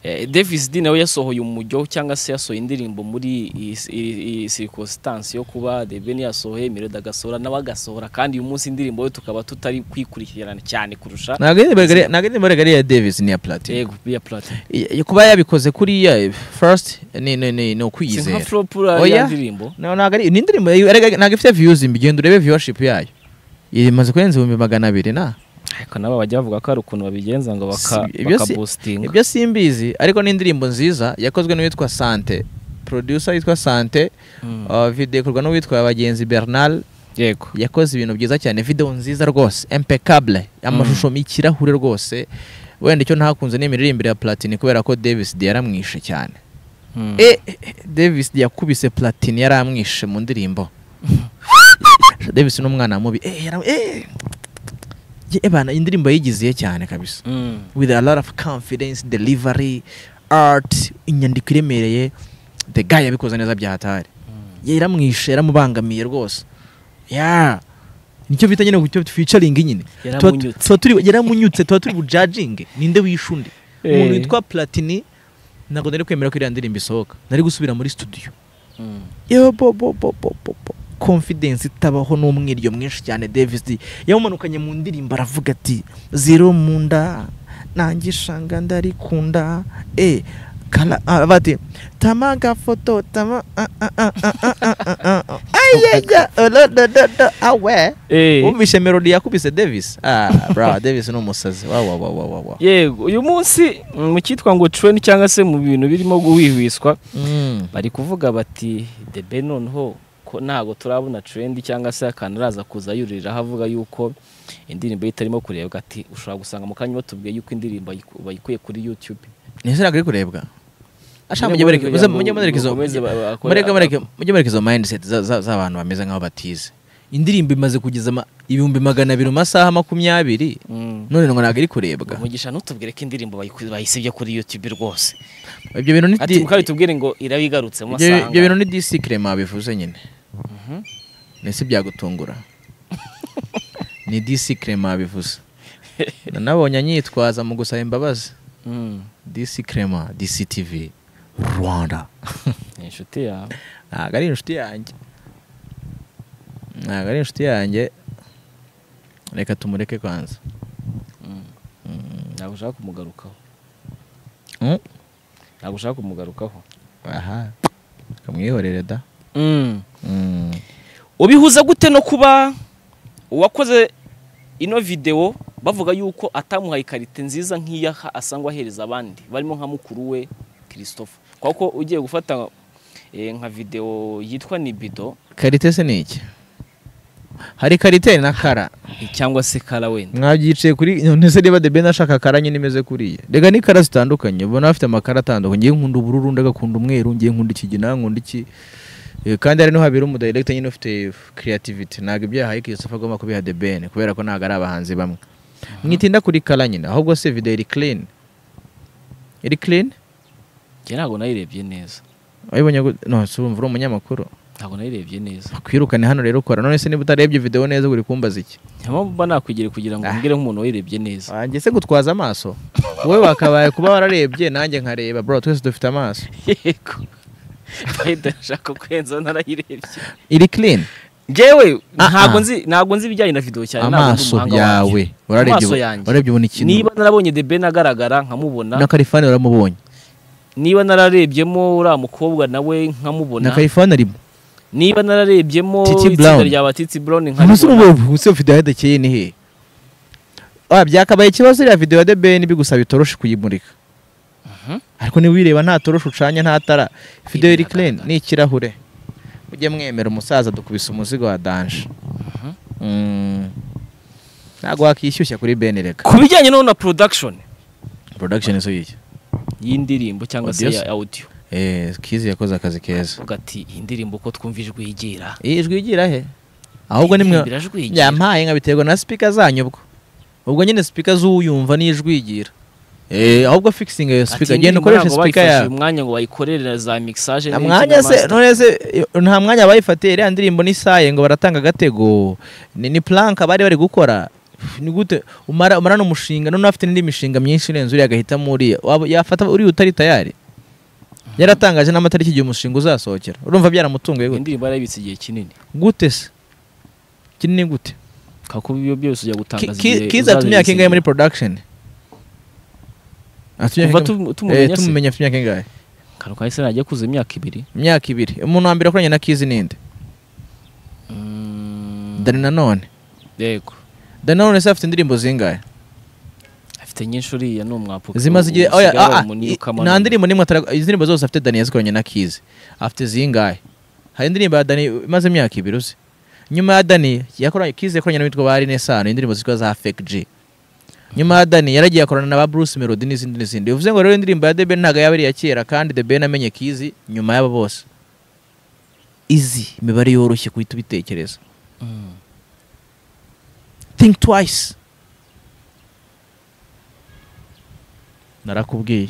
eh, Davis D nawe yasohoye umujyo cyangwa se yasohoye indirimbo muri iyi- iyi iyi circumstance yo kuba The Ben yasohoye Melody agasohora nawe agasohora kandi uyu munsi indirimbo ye tukaba tutari kwikurikirana cyane kurusha ntabwo ari Burger- ntabwo ari Burger ya davis niya platini yego biya platinum kuba yabikoze kuriya first ni ni- ni ni si nka ukwiyizera flop ya Oya. ndirimbo No, ntabwo ari ni indirimbo yayo, erega ntabwo ifite views mbi genda urebe viewership yayo imaze kurenza ibihumbi magana abiri na ariko nabo bajya bavuga ko hari ukuntu babigenza ngo baka Si- ibyo si- bakaboostinga ibyo simbizi ariko ni indirimbo nziza yakozwe n'uwitwa sante producer yitwa sante Mm. uh, video ikorwa n'uwitwa bagenzi bernal yego yakoze ibintu byiza cyane video nziza rwose impeccable amashusho mm. ikirahure rwose wenda icyo ntakunze ni imiririmbire ya platini kubera ko davis d yaramwishe cyane Mm. e e- davis D yakubise platini yaramwishe mu ndirimbo davis ni umwana mubi e, yaram- e. Ye, bana indirimbo yigiziye cyane kabisa Mm. with a lot of confidence delivery art inyandiko iremereye the guy yabikoze neza bya hatari yaramwishe yaramubangamiye rwose ya nicyo bita nyine gucyo featuring nyine Tuba- Yaramunyutse. tuba turi yaramunyutse tuba turi bujudging ninde wishe undi Eh. umuntu witwa platini ntabwo nari kwemera ko iriya ndirimbo isohoka nari gusubira muri studio Mm. yo bo bo bo bo bo bo confidence itabaho n'umwiryo mwinshi cyane Davis D yamumanukanye mu ndirimbo aravuga ati zero mu nda nanjye ishanga ndarikunda eh kala ah, bati tamaga foto tama ah, ah, ah, ah, ah, ah, ah, ah, ah. ayaya olodododo awe Eh, wumvishe melody yakubise davis ah bra davis ni umusazi wa wa wa wa wa wa yego uyu munsi mu cyitwa ngo trend cyangwa se mu bintu birimo guhwihwiswa Mm. bari kuvuga bati debe noneho ko ntabwo turabona trend cyangwa se akantu araza kuza yuriraho avuga yuko indirimbo ye itarimo kurebwa ati ushobora gusanga mu kanya batubwiye yuko indirimbo bayiku- bayikuye kuri youtube ni sera kuri kurebwa ashaka mujye Nyine mureke kugira ngo mujye mureke izo bakomeze ba- bakore- mureke mureke mujye mureke izo mindset za- za- z'abantu bameze nk'aho batize indirimbo imaze kugeza ama- ibihumbi magana abiri mu masaha makumyabiri Mm. none ngo ntabwo iri kurebwa umugisha ntutubwire ko indirimbo bayiku- bayisibye kuri youtube rwose ibyo bintu ni ati di- mukaba bitubwire ngo irabigarutse mu ibyo ibyo bintu masanga ni disikirema bivuze nyine ese byagutungura ni disikirema bivuze nanabonye anyitwaza mu gusaba imbabazi Mm. disikirema disitivi rwanda ni inshuti yawe ntabwo ari inshuti yanjye ntabwo ari inshuti yanjye reka tumureke kwanza Mm. ntabwo ushaka kumugarukaho Mm. ntabwo ushaka kumugarukaho aha kamwihorere da Mm. ubihuza gute no kuba uwakoze ino videwo bavuga yuko atamuhaye ikarita nziza nk'iya ha- asangwa ahereza abandi barimo nka mukuru we christophe kuko ugiye gufata eh, nka videwo yitwa nibido karite se ni iki hari karite na kara cyangwa se kara wenda mwabyiciye kuri ntese niba the ben ashaka kara nyine imeze kuriya reka ni kara zitandukanye ubona bafite amakara atandukanye ngiye nkunda ubururu undi agakunda umweru ngiye nkunda ikigina nkunda iki Eh, kandi hari n'uhabera umudirector nyine ufite creativity ntabwo ibyo yahaye Christopher agomba kubiha the ben kubera ko ntabwo ari abahanzi bamwe mwitinda kuri kara nyine ahubwo se video iri clean iri clean njye ntabwo nayirebye neza wayibonye gute? no si wumva uri umunyamakuru ntabwo nayirebye neza kwirukane hano rero ukora none se niba utarebye video neza uri kumbaza iki nta mpamvu mba nakwigira kugira ngo Ah. mbwire nk'umuntu wayirebye neza wanjye se gutwaza amaso wowe wakabaye kuba wararebye nanjye nkareba bro twese dufite amaso yego bayida nshaka kwenza narayirebye iri clean njyewe Ah, ntabwo ah. nzi ntabwo nzi ibijyanye na videwo cyane ntabwo ndi amaso umuhanga yawe wayo. wararebye Amaso yanjye. wararebye ubona ikintu niba narabonye The Ben agaragara nkamubona na karifani waramubonye niba nararebyemo uriya mukobwa nawe na nkamubona karifani arimo niba nararebyemo Titi itsinda Brown. rya batiti brown umunsi nkaribona umwe umunsi ufite ahadakeye ni hehe Ah, byakabaye ikibazo iriya video ya The Ben bigusaba itoroshi kuyimurika Mhm. ariko niba uyireba nta toroshi ucanye nta tara video iri clean Iragaragara. ni ikirahure mujye mwemera umusaza dukubise umuzigo wa danje Mhm. Mm. ntabwo wakishyushya kuri Ben reka ku bijyanye no na production production izo yiki y'indirimbo cyangwa se Audios? ya audio eh kizi yakoze akazi keza uvuga ati iyi ndirimbo ko twumva ijwi yigira iyi ijwi yigira he ahubwo nimwe birajwi yigira yampaye nkabiterwa na speaker zanyu ubwo ubwo nyine speaker z'uyumva ni ijwi yigira eh ahubwo fixing ayo speaker genda ukoresha speaker yawe yawe umwanya ngo bayikorere za mixage nta n'iki mwanya na se master. none se eh, nta mwanya bayifatiye iriya ndirimbo ni saye ngo baratanga agatego ni, ni plank bari bari gukora ni gute umara umara n'umushinga none afite n'indi mishinga myinshi irenze uriya agahitamo uriya Waba- yafata uriya utari tayari yaratangaje n'amatariki igihe umushinga uzasohokera urumva byaramutunguye gute indirimbo yarayibitse igihe kinini gute se kinini gute kakuba ibyo byose ujya Ki- gutangaza ki- igihe kiza atumye uzabibitse akengahe muri igihe. production Atumye kuva akengahe- tu- Eh, tumumenya se tumumenya afite imyaka ingahe kantu kahise nagiye kuzuza imyaka ibiri imyaka ibiri umuntu wa mbere wakoranye na kizi ninde Mm, dani nanone yego dani nanone se afite indirimbo zingahe afite nyinshi uriya ni umwapuka zimaze igihe oya ah, ah, i- nta ndirimbo n'imwe atara- indirimbo zose afite dani yazikoranye na kizi afite zingahe hari indirimbo ya dani imaze imyaka ibiri uzi nyuma ya dani yakoranye kizi yakoranye n'uwitwa ba rine sano indirimbo zitwa za fake g nyuma ya dani yaragiye akorana na ba bruce melody n'izindi n'izindi bivuze ngo rero indirimbo ya the ben ntabwo yaba ari iya kera kandi the ben amenye kizi nyuma y'aba bose izi imibare yoroshye guhita ubitekereza think twice narakubwiye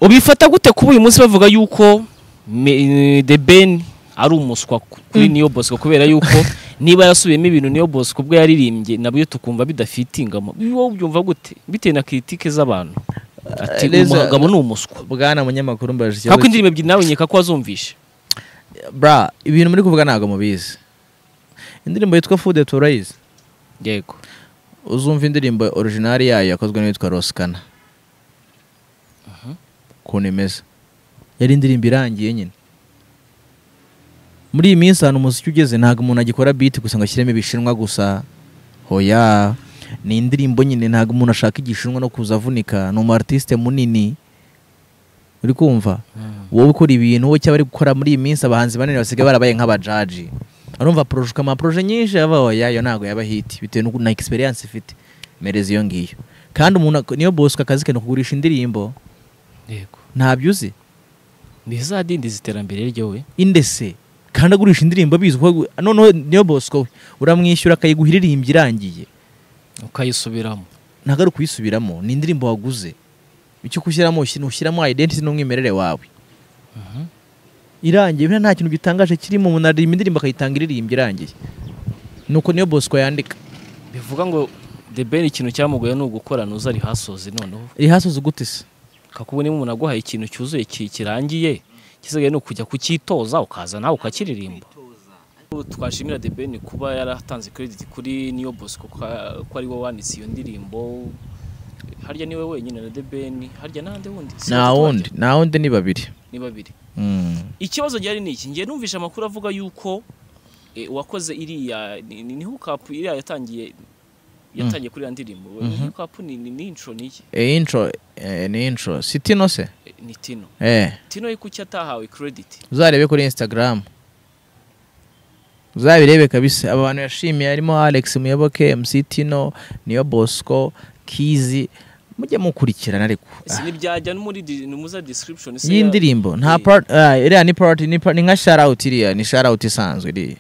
ubifata gute kuba uyu munsi bavuga yuko me- The Ben ari umuswa ku- kuri Neo Bosco kubera yuko niba yarasubiyemo ibintu Neo Bosco ubwo yaririmbye nabyo tukumva bidafitinga wowe ubyumva gute bitewe na kritike z'abantu ati uyu Reza- mugabo ni umuswa bwana munyamakuru mbaje ikibazo kako indirimbo ebyiri nawe nkeka ko wazumvishe ki- bra ibintu muri kuvuga ntabwo mubizi indirimbo yitwa food turayizi yego uzumva indirimbo original yayo yakozwe n'uwitwa roskana ukuntu imeze yari indirimbo irangiye nyine muri iyi minsi ahantu umuziki ugeze ntabwo umuntu agikora biti gusa ngo ashyiremo ibishinwa gusa hoya ni indirimbo nyine ntabwo umuntu ashaka igishinwa no kuza avunika ni umu artiste munini uri kumva wowe ukora ibintu wowe cyaba ari gukora muri iyi minsi abahanzi banini basigaye barabaye nk'abajaji urumva poroje amaporoje nyinshi yaba hoya yo ntabwo yaba hiti bitewe n'uko- na egisperiyanse ifite mereza iyo ngiyo kandi umuntu ak- niyo bosco akazi ke ni ukugurisha indirimbo yego ntabyo uzi ni za dindindiza iterambere ryowe indese kandi agurisha indirimbo abizi ko noneho niyo bosco we uramwishyura akayiguha iririmbye irangiye ukayisubiramo ntabwo ari ukuyisubiramo ni indirimbo waguze icyo kushyiramo ushyiramo identity n'umwimerere wawe irangiye buriya nta kintu gitangaje kirimo umuntu aririmba indirimbo akayitanga iririmbye irangiye ni uko niyo bosco yandika bivuga ngo the ben ikintu cyamugoye ni ugukorana uza ari hasoze noneho rihasoze gute se kakubona iyo umuntu aguhaye ikintu cyuzuye ki- kirangiye gisigaye ni ukujya kucyitoza ukaza nawe ukakiririmba Ubu twashimira the ben kuba yaratanze credit kuri niyo bosco ko ko ari we wanditse iyo ndirimbo harya niwe wenyine na the ben harya n'ahandi wundi Si nta batatu wundi barya? nta wundi ni babiri ni babiri Mm. ikibazo gihari ni iki ngiye numvishe amakuru avuga yuko eh, uwakoze iriya ni- ni hukapu iriya yatangiye yatangiye kuri iriya ndirimbo hukapu ni ni ni intro ni iki Eh, intro eh, ni intro si tino se Eh, ni tino eh tino ye kuki atahawe credit uzarebe kuri instagram uzabirebe kabisa aba bantu yashimiye harimo alex muyoboke mc tino niyo bosco kizi mujye mukurikirana ariko ese ntibyajya no muri di- no muza description se ya- y'indirimbo nta Eh, part ah, iriya ni part ni part- ni nka shout out iriya ni shout out isanzwe iriya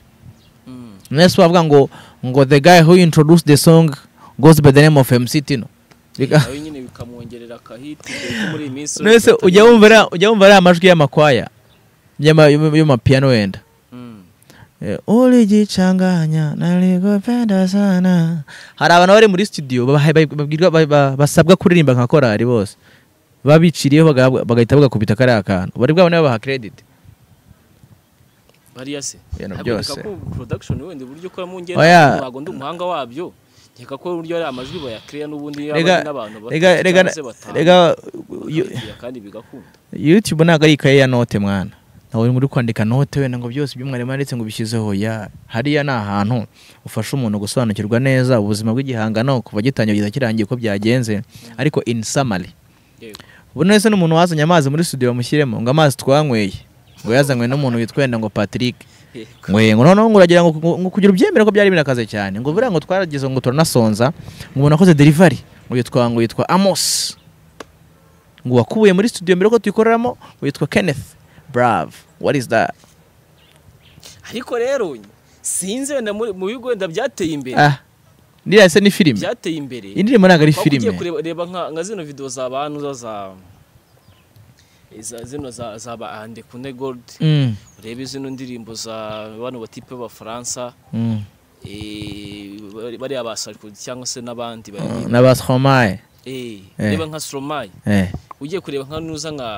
mm, mwese bavuga ngo ngo the guy who introduced the song goes by the name of mc tino Biga- nawe nyine bikamwongerera akahiti dore ko muri iyi minsi mwese ufata- ujya wumva ariya- ujya wumva ariya amajwi y'amakwaya y'ama- y'ama- y'amapiyano wenda Mm, Eh, ulijichanganya nalikupenda sana hari abantu bari muri studio babahaye- ba- babwirwa- ba- ba- basabwa kuririmba nka korari bose babiciriyeho bagahabwa- bagahita bagakubita kariya kantu bari bwabone babaha credit bariya se Ibintu Ntabwo nkeka byose. ko production wenda uburyo ukoramo ngenda Oya. ntabwo ndi umuhanga wabyo nkeka ko uburyo ari amajwi bayakreya n'ubundi yaba Rega- ari n'abantu batatu rega- rega- cyangwa se batanu. rega yo- bakabibwira kandi bigakunda youtube ntabwo ari ikaye ya note mwana ntawe uri kwandika note wenda ngo byose ibyo mwarimu yanditse ngo bishyizeho ya hariya ni ahantu ufasha umuntu gusobanukirwa neza ubuzima bw'igihangano kuva gitangiye kugeza kirangiye uko byagenze ariko in summary yego ubu nese n'umuntu wazanye amazi muri studio bamushyiremo ngo amazi twanyweye ngo yazanywe n'umuntu witwa wenda ngo Patrick yego mwe ngo noneho ngo uragira ngo ngo kugira ubyemere ko byari birakaze cyane ngo buriya ngo twaragize ngo turanasonza ngo umuntu akoze delivery ngo yitwa ngo yitwa Amos ngo wakubuye muri studio mbere ko tuyikoreramo ngo yitwa Kenneth Brave what is that ariko rero sinzi wenda muri- mu bigo wenda byateye imbere ah ndiriya se ni filime byateye imbere indirimbo ntabwo ari Waba ugiye filime kureba reba nka, nka zino video za bantu za za iza- zino za za ba ande kune gold Mm, urebe zino ndirimbo za bano batipe b'abafaransa mm. eh, bari- bariya ba Sarkozy cyangwa se n'abandi bari na bastromae eh, Eh. reba nka stromae eh ugiye kureba nka nuza nka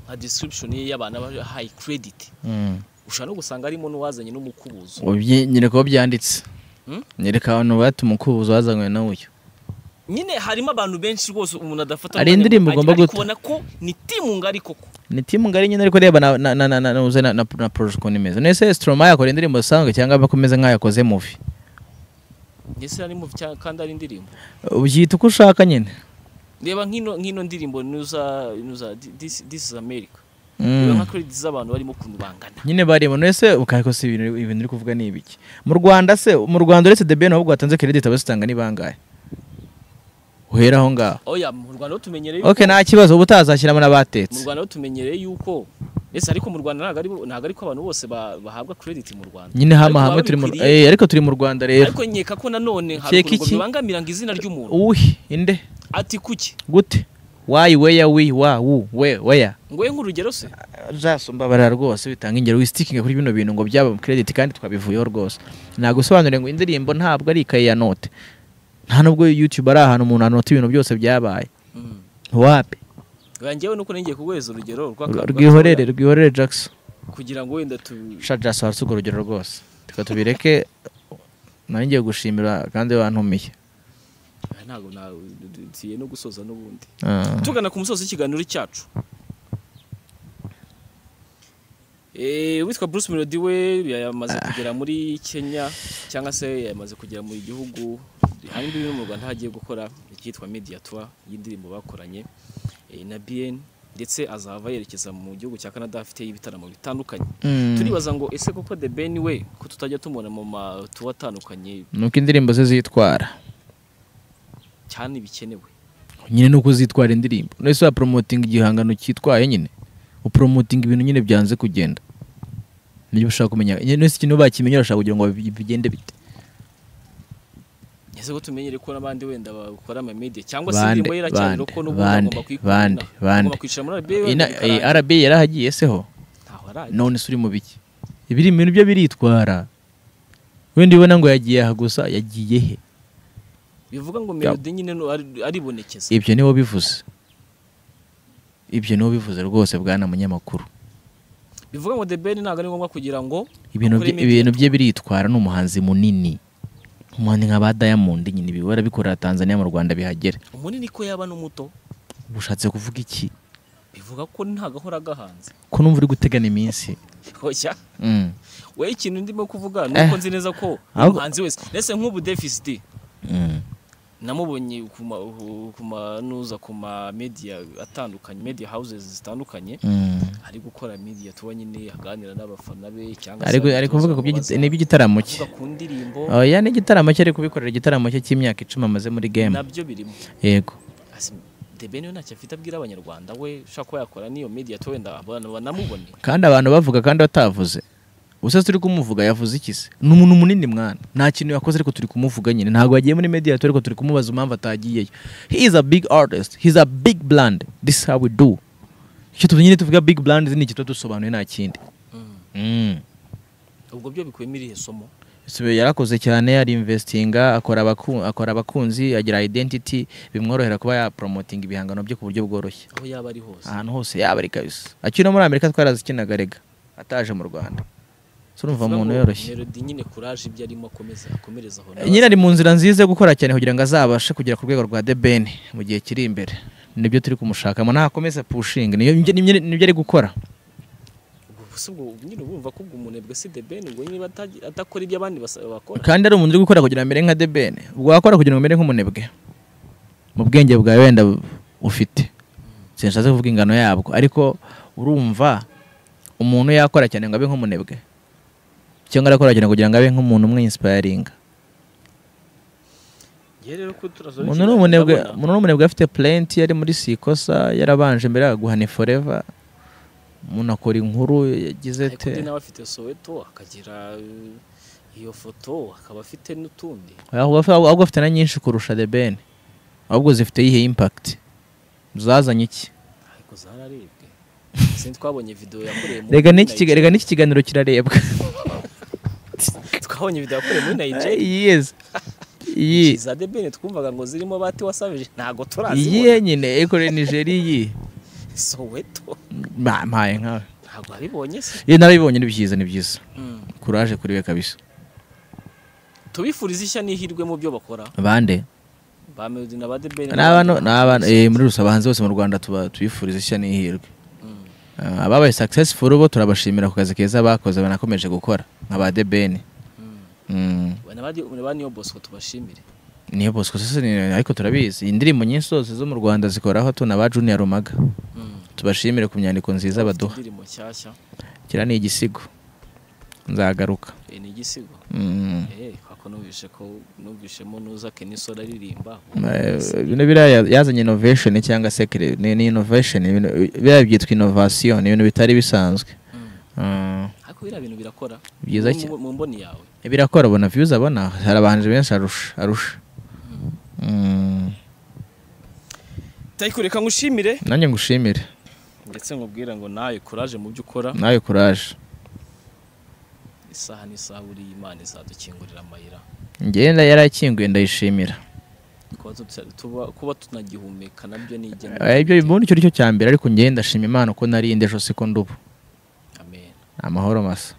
nka description ye y'abantu aba high credit mm. ushobora no gusanga harimo n'uwazanye n'umukubuzo Ubyi- nyereka uwo byanditse Hmm? nyereka abantu bati umukubuzo wazanywe n'uyu nyine harimo abantu benshi rwose umuntu adafata Hari umwanya indirimbo ngo- ugomba ariko guta. ubona ko ni timu ngari koko ni timu ngari nyine ariko reba na na na na na uze na na na project ukuntu imeze nese Stromae yakora indirimbo zisanzwe cyangwa bakomeze nk'ayakoze movie ndetse harimo cya- kandi ari indirimbo ubyita uko ushaka nyine reba nk'ino nk'ino ndirimbo nuza nuza di- this this is america Mm. reba nka credit z'abantu barimo ukuntu bangana nyine barimo none se ukahiko si ibintu ibintu uri kuvuga ni ibiki mu rwanda se mu rwanda uretse the ben ahubwo watanze credit abazitanga ni bangahe uhera aho ngaho oya mu rwanda ho tumenyereye okay nta kibazo ubu utazashyiramo mu n'abatetse rwanda ho tumenyereye yuko ndetse ariko mu rwanda ntabwo ari bo- ntabwo ari ko abantu bose ba- bahabwa credit mu rwanda nyine Ariko hamwe baba hamwe turi mu babikwiriye. eh ariko turi mu rwanda rero ariko nkeka ko nanone hari Ukeka ukuntu ngo iki? bibangamiranga izina ry'umuntu uwi inde ati kuki gute wayi weya wi wa wu we weya ngo ye nk'urugero se uzasumba barara rwose bitanga ingero wisitinga kuri bino bintu ngo byaba credit kandi twabivuyeho rwose nagusobanurire ngo indirimbo ntabwo ari ikaye ya note nta nubwo youtube ari ahantu umuntu anota ibintu byose byabaye Mm. wapi oya njyewe nuko nengeye kuguhereza urugero rw'aka- rwihorere rwihorere jackson kugira ngo wenda tu sha jackson warutse urwo rugero rwose reka tubireke nari ngiye gushimira kandi wantumiye ntabwo ntabwo na- tugiye no gusoza n'ubundi Ah. tugana ku musozi w'ikiganiro cyacu Eh, uwitwa bruce melody we yamaze kugera muri kenya cyangwa se yamaze kugera mu gihugu hari imbibi no mu rwanda hagiye gukora icyitwa media tour y'indirimbo bakoranye eh, na bn ndetse azava yerekeza mu gihugu cya canada afite ibitaramo bitandukanye Mm. turibaza ngo ese koko the ben we ko tutajya tumubona mu matuwa atandukanye nuko indirimbo ze zitwara cyane bikenewe nyine ni uko zitwara indirimbo nese waporomotinga igihangano cyitwaye nyine uporomotinga ibintu nyine byanze kugenda nibyo ushaka kumenya nyine nese ikintu bakimenya urashaka kugira ngo bi- bigende bite ese ko tumenyere ko n'abandi wenda bakora ama media cyangwa se Bande, indirimbo ye iracyari bande, uko n'ubundi bande, agomba bande, kuyikunda bande. agomba kwicara muri RBA wenda Ina- eh, bikarangira. RBA yarahagiye seho ntaho araye none se uri mu biki ibiri ibintu byo biritwara wenda ubona ngo yagiye aha gusa yagiye he bivuga ngo melody nyine no- ari- aribonekeza ibyo niwo bivuze ibyo niwo bivuze rwose bwana munyamakuru bivuga ngo the ben ntabwo ari ngombwa kugira ngo ibintu akore bye- media. ibintu bye biritwara ni umuhanzi munini umuhanzi nka ba Diamond nyine ibi barabikorera Tanzania mu Rwanda bihagera umunini ko yaba n'umuto ushatse kuvuga iki bivuga ko nta gahora gahanze ko numva uri gutegana iminsi hoya Mm. we ikintu ndimo kuvuga ni uko nzi neza ko ahubwo- umuhanzi wese ndetse nk'ubu defisiti Mm. namubonye ku ma- ku manuza ku ma media atandukanye media houses zitandukanye Mm. ari gukora media tuba nyine aganira n'abafana be cyangwa Ari gu- ari kuvuga ku by'igita- n'iby'igitaramo cye avuga ku ndirimbo oya n'igitaramo cye ari kubikorera igitaramo cye cy'imyaka icumi amaze muri game nabyo birimo yego Asi- The Ben we ntacyo afite abwira abanyarwanda we ushobora kuba yakora n'iyo media tour wenda abantu banamubone kandi abantu bavuga kandi batavuze gusa turi kumuvuga yavuze iki se ni umuntu munini mwana nta kintu yakoze ariko turi kumuvuga nyine ntabwo yagiye muri mediator ariko turi kumubaza impamvu atagiyeyo he is a big artist he is a big brand this is how we do icyo tuvuga nyine tuvuga big brand ni iki tuba dusobanuye nta kindi Mm. ubwo byo bikuyemo irihe somo Sube yarakoze cyane arinvestinga akora abaku- akora abakunzi agira identity bimworohera kuba yapromotinga ibihangano bye ku buryo bworoshye aho yaba ari hose ahantu hose yaba ari kabisa akiri no muri amerika twarazikinaga rega ataje mu rwanda so urumva Bivuga umuntu ngo yoroshye Melody nyine courage ibyo arimo akomeza akomereza aho nyine ari mu nzira nziza yo gukora cyane kugira ngo azabashe kugera ku rwego rwa The Ben mu gihe kiri imbere nibyo turi kumushakamo ntakomeze pushinga niyo nibyo nibyo ari gukora Ubwo si ubwo nyine ubumva ko ubwo umunebwe si The Ben ubwo niba atagira- adakora ibyo abandi basa- bakora kandi ari umuntu uri gukora kugira ngo amere nka The Ben ubwo wakora kugira ngo amere nk'umunebwe mu bwenge bwawe wenda ufite sinshatse kuvuga ingano yabwo ariko urumva umuntu yakora cyane ngo abe nk'umunebwe cyangwa arakora cyane kugira ngo abe nk'umuntu umwinsipayaringa Njye rero ko turasoza umuntu ni ikiganiro umunebwe ndabona- umuntu ni umunebwe afite purenti yari muri sikosa yarabanje mbere yaguhane foreva umuntu akora inkuru yagize ariko te undi nawe afite soweto akagira eh, iyo foto akaba afite n'utundi ahubwo afi- ahubwo afite na nyinshi kurusha The Ben ahubwo zifite yihe impakiti zazanye iki ariko zararebwe sinzi twabonye video yakoreye muri rega n'iki kiga- Nigeria. rega n'iki kiganiro kirarebwa twabonye video yakoreye muri Nigeria yes iyi za The Ben twumvaga ngo zirimo bati wasavije ntago turazibona iyihe nyine ekore nigeria iyi soweto Mba- mpaye nkawe ntago wabibonye se iyo narabibonye ni byiza ni byiza Mm. kuraje kuri we kabisa tubifuriza ishya n'ihirwe mu byo bakora bande ba Melody na ba The Ben ni abantu ni abantu eh, muri rusa abahanzi bose mu rwanda tuba tubifuriza ishya n'ihirwe Mm. Ah, ababaye successful bo turabashimira ku kazi keza bakoze banakomeje gukora nka ba The Ben Mm. Mm, Ba- na ba Di- na ba Niyo Bosco tubashimire niyo bosco sasa ni- ariko turabizi indirimbo nyinshi zose zo mu rwanda zikoraho tuna ba junior rumaga Mm. tubashimire ku myandiko nziza baduha indirimbo nshyashya kiriya ni igisigo nzagaruka eh, ni igisigo Mm. Eh, kako numvishe ko numvishemo nuza Kenisola aririmba Eh, bino biriya yazanye innovation cyangwa se cre- ni ni innovation ibintu- biriya byitwa innovation ni ibintu bitari bisanzwe Mm. Mm, ariko biriya bintu birakora Byiza Mu- cyane. mu mboni yawe birakora abona views abona hari abahanzi benshi arusha arusha Mm, tayikureka ngushimire nanjye ngushimire ndetse nkubwira ngo nawe kuraje mu byo ukora nawe courage isaha n'isaha buriya imana izadukingurira amayira ngenda yarakinguye ndayishimira kuba tuta- tuba- kuba tunagihumeka nabyo ni igenwe Eh, ibyo ubundi cyo ari cyo cya mbere ariko ngenda ndashima imana uko narinde ejo siko ndubu amen amahoro masa